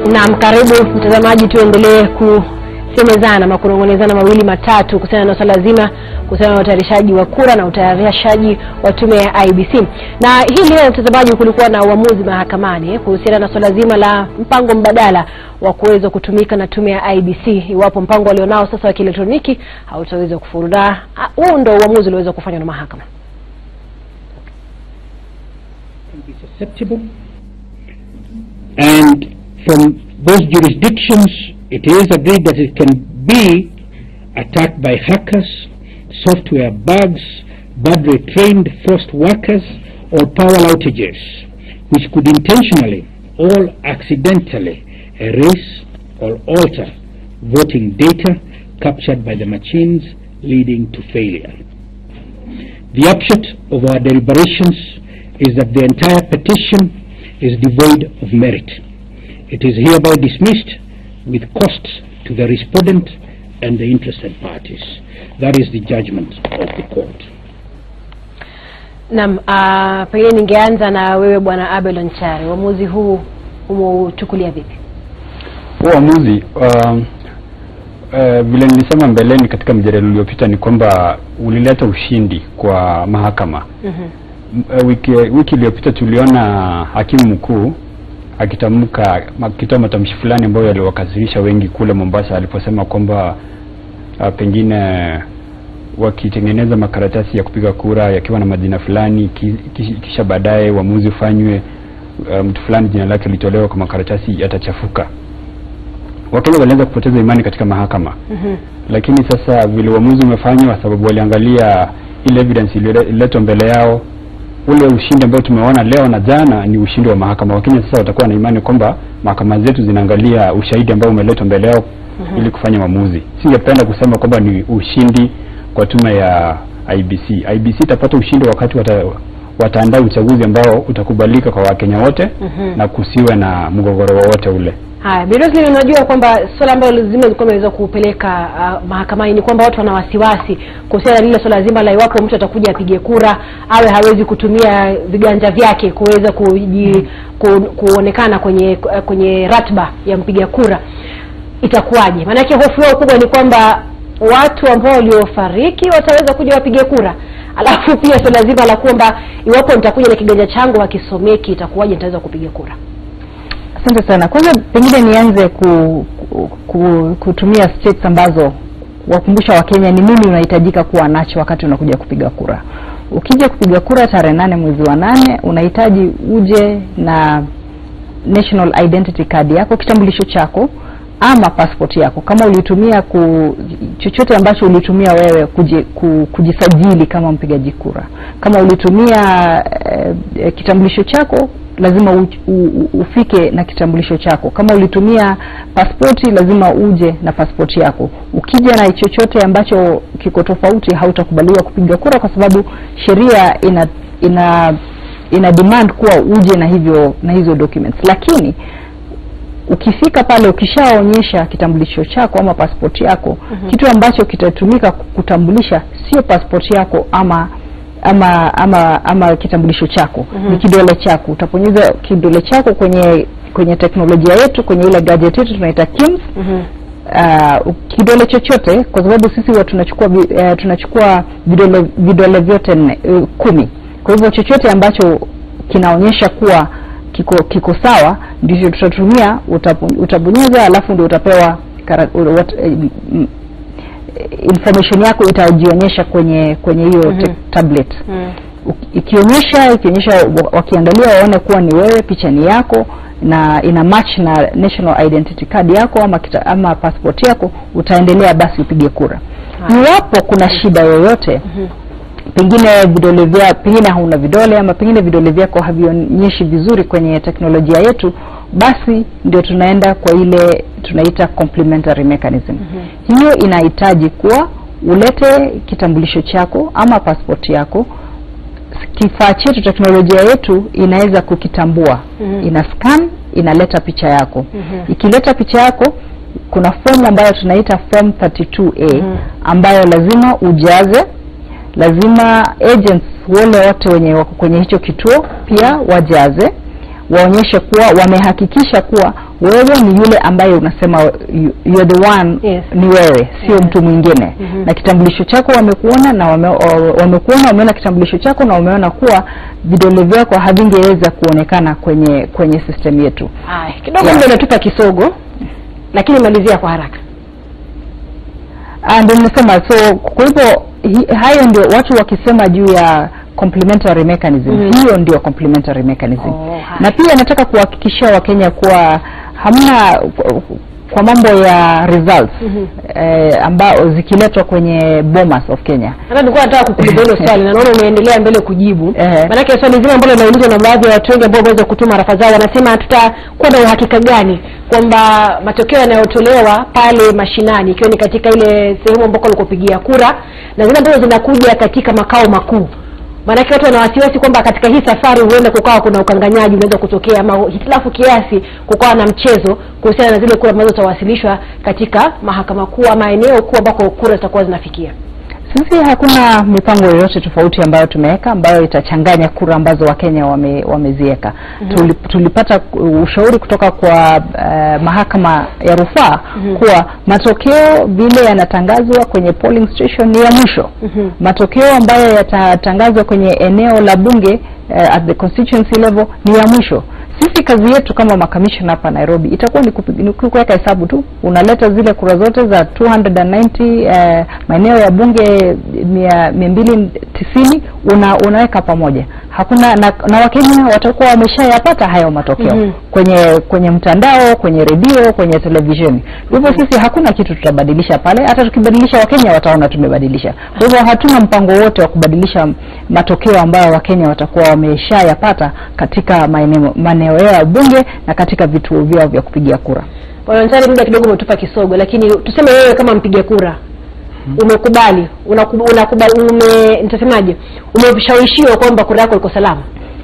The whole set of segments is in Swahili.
Naam, karibu mtazamaji, tuendelee kusemezana ama kunong'onezana mawili matatu kuhusiana na swala zima kuhusiana na utayarishaji wa kura na utayarishaji wa tume ya IBC. Na hii leo mtazamaji, kulikuwa na uamuzi mahakamani eh, kuhusiana na swala zima la mpango mbadala wa kuweza kutumika na tume ya IBC iwapo mpango walionao sasa wa kielektroniki hautaweza kufurudha. Huu ndo uamuzi ulioweza kufanywa na mahakama. can be susceptible. And from those jurisdictions, it is agreed that it can be attacked by hackers, software bugs, badly trained forced workers, or power outages, which could intentionally or accidentally erase or alter voting data captured by the machines, leading to failure. The upshot of our deliberations is that the entire petition is devoid of merit. It is hereby dismissed with costs to the respondent and the interested parties. That is the judgment of the court. Naam, uh, pengine ningeanza na wewe bwana Abel Onchari, uamuzi huu umeuchukulia vipi? Huu uamuzi uh, uh, vile nilisema mbeleni katika mjadala uliopita ni kwamba ulileta ushindi kwa mahakama. Mhm. M- uh, wiki wiki iliyopita tuliona hakimu mkuu akitamka akitoa matamshi fulani ambayo yaliwakasirisha wengi kule Mombasa aliposema kwamba uh, pengine wakitengeneza makaratasi ya kupiga kura yakiwa na majina fulani ki, ki, kisha baadaye uamuzi ufanywe uh, mtu fulani jina lake litolewa kwa makaratasi yatachafuka. Wakenya walianza kupoteza imani katika mahakama Mhm. lakini sasa vile uamuzi umefanywa, sababu waliangalia ile evidence iliyoletwa mbele yao, ule ushindi ambao tumeona leo na jana ni ushindi wa mahakama. Wakenya sasa watakuwa na imani kwamba mahakama zetu zinaangalia ushahidi ambao umeletwa mbele yao Mhm. ili kufanya maamuzi. Singependa kusema kwamba ni ushindi kwa tume ya IBC. IBC itapata ushindi wakati wata, wataandaa uchaguzi ambao utakubalika kwa Wakenya wote Mhm. na kusiwe na mgogoro wowote ule. Haya, Bi Roslyn, unajua kwamba swala ambalo zima zilikuwa imeweza kupeleka uh, mahakamani ni kwamba watu wana wasiwasi kuhusiana na lile swala zima la iwapo mtu atakuja apige kura awe hawezi kutumia viganja vyake kuweza kuji, ku, kuonekana kwenye kwenye ratba ya mpiga kura itakuwaje? Maanake hofu yao kubwa ni kwamba watu ambao waliofariki wataweza kuja wapige kura, alafu pia swala zima la kwamba iwapo nitakuja na kiganja changu hakisomeki itakuwaje, nitaweza kupiga kura? Asante sana. Kwanza pengine nianze ku, ku, ku, kutumia states ambazo wakumbusha Wakenya ni nini unahitajika kuwa nacho wakati unakuja kupiga kura. Ukija kupiga kura tarehe nane mwezi wa nane unahitaji uje na national identity card yako, kitambulisho chako ama passport yako, kama ulitumia ku, chochote ambacho ulitumia wewe kuji, ku, kujisajili kama mpigaji kura. Kama ulitumia eh, eh, kitambulisho chako lazima u, u, u, ufike na kitambulisho chako. Kama ulitumia pasipoti lazima uje na pasipoti yako. Ukija na chochote ambacho kiko tofauti, hautakubaliwa kupiga kura, kwa sababu sheria ina ina ina demand kuwa uje na hivyo na hizo documents, lakini ukifika pale ukishaonyesha kitambulisho chako ama pasipoti yako Mhm. kitu ambacho kitatumika kutambulisha sio pasipoti yako ama ama ama ama kitambulisho chako Mhm. ni kidole chako utaponyeza kidole chako kwenye kwenye teknolojia yetu kwenye ile gadget yetu tunaita KIMS Mhm. uh, kidole chochote kwa sababu sisi huwa tunachukua vi- eh, tunachukua vidole vidole vyote nne uh, kumi kwa hivyo chochote ambacho kinaonyesha kuwa kiko kiko sawa ndicho tutatumia utapu- utabonyeza alafu ndio utapewa kara, u- wat, eh, mm, information yako itajionyesha kwenye kwenye hiyo Mhm. te- tablet Mhm. Uki- ikionyesha ikionyesha wa- wakiangalia waone kuwa ni wewe picha ni yako na ina match na national identity card yako ama kita, ama passport yako utaendelea basi upige kura Haya. iwapo kuna shida yoyote Mhm. pengine vidole vya pengine hauna vidole ama pengine vidole vyako havionyeshi vizuri kwenye teknolojia yetu basi ndio tunaenda kwa ile tunaita complementary mechanism Mhm. hiyo inahitaji kuwa ulete kitambulisho chako ama passport yako kifaa chetu teknolojia yetu inaweza kukitambua Mhm. ina scan inaleta picha yako Mhm. ikileta picha yako kuna form ambayo tunaita form 32A Mhm. ambayo lazima ujaze lazima agents wale wote wenye wako kwenye hicho kituo pia wajaze waonyeshe kuwa wamehakikisha kuwa wewe ni yule ambaye unasema you, you're the one Yes. ni wewe sio Yeah. mtu mwingine Mhm. na kitambulisho chako wamekuona na wame, o- wamekuona wameona kitambulisho chako na wameona kuwa vidole vyako havingeweza kuonekana kwenye kwenye system yetu Haya, kidogo Yeah. muda unatupa kisogo, lakini malizia kwa haraka. Ah, ndio nimesema so kwa hivyo hi- hayo ndio watu wakisema juu ya complementary mechanism Mhm. hiyo ndio complementary mechanism Oh, haya. na pia nataka kuhakikishia wakenya kuwa hamna kwa mambo ya results Mhm. eh, ambao zikiletwa kwenye bomas of Kenya Hata nilikuwa nataka kukuuliza hilo swali na naona umeendelea mbele kujibu. Ehe. Maanake swali zima ambalo linaulizwa na baadhi ya watu wengi ambao wameweza kutuma rafa zao, wanasema tutakuwa na uhakika gani kwamba matokeo yanayotolewa pale mashinani, ikiwa ni katika ile sehemu ambako walikopigia kura na zile ambazo zinakuja katika makao makuu maanake watu wana wasiwasi kwamba katika hii safari huenda kukawa kuna ukanganyaji unaweza kutokea ama hitilafu kiasi kukawa na mchezo kuhusiana na zile kura ambazo zitawasilishwa katika mahakama kuu ama eneo kuu ambako kura zitakuwa zinafikia Sisi hakuna mipango yoyote tofauti ambayo tumeweka ambayo itachanganya kura ambazo Wakenya wame, wameziweka. Mhm. Tuli, tulipata ushauri kutoka kwa uh, mahakama ya rufaa Mhm. kuwa matokeo vile yanatangazwa kwenye polling station ni ya mwisho. Mhm. Matokeo ambayo yatatangazwa kwenye eneo la bunge uh, at the constituency level ni ya mwisho. Sisi kazi yetu kama makamishna hapa Nairobi itakuwa ni kupi- ni kuweka hesabu tu, unaleta zile kura zote za 290 eh, maeneo ya bunge mia mia mbili tisini una, unaweka pamoja. Hakuna na, na Wakenya watakuwa wameshayapata hayo matokeo Mhm. kwenye kwenye mtandao, kwenye redio, kwenye televisheni. Kwa hivyo sisi hakuna kitu tutabadilisha pale, hata tukibadilisha Wakenya wataona tumebadilisha. Kwa hivyo hatuna mpango wote wa kubadilisha matokeo ambayo Wakenya watakuwa wameshayapata katika maeneo maeneo yao ya bunge na katika vituo vyao vya kupigia kura. bwana Ntari muda kidogo umetupa kisogo lakini tuseme wewe kama mpiga kura umekubali unakubali, unakubali ume nitasemaje umeshawishiwa kwamba kura yako iko salama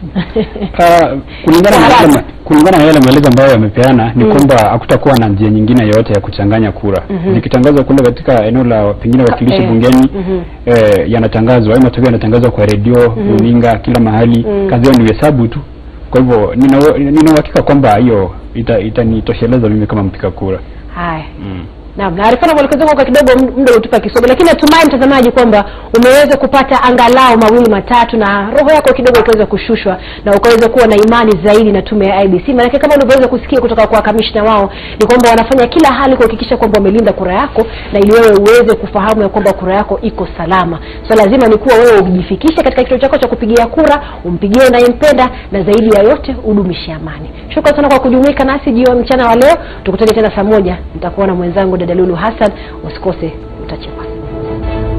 Ah, kulingana na Haraka. yale ma- kulingana na yale maelezo ambayo yamepeana ni Mm. kwamba hakutakuwa na njia nyingine yoyote ya kuchanganya kura Mhm. zikitangazwa kule katika eneo la pengine wakilishi eh, bungeni mhm. eh, yanatangazwa hayo matokeo yanatangazwa kwa redio Mhm. runinga kila mahali Mm. kazi yao ni hesabu tu kwa hivyo nina nina uhakika kwamba hiyo ita- itanitosheleza mimi kama mpiga kura haya mm. Naam, na Arifana mwelekezo wako kidogo m- muda utupa kisogo, lakini natumai mtazamaji kwamba umeweza kupata angalau mawili matatu na roho yako kidogo ikaweza kushushwa na ukaweza kuwa na imani zaidi na tume ya IBC. Maanake kama ulivyoweza kusikia kutoka kwa kamishna wao ni kwamba wanafanya kila hali kuhakikisha kwamba wamelinda kura yako na ili wewe uweze kufahamu ya kwamba kura yako iko salama. So lazima ni kuwa wewe ujifikishe katika kituo chako cha kupigia kura, umpigie unayempenda na zaidi ya yote udumishe amani. Shukrani sana kwa kujumuika nasi jioni mchana wa leo. Tukutane tena saa moja. Nitakuwa na mwenzangu dada Lulu Hassan. Usikose utachekwa.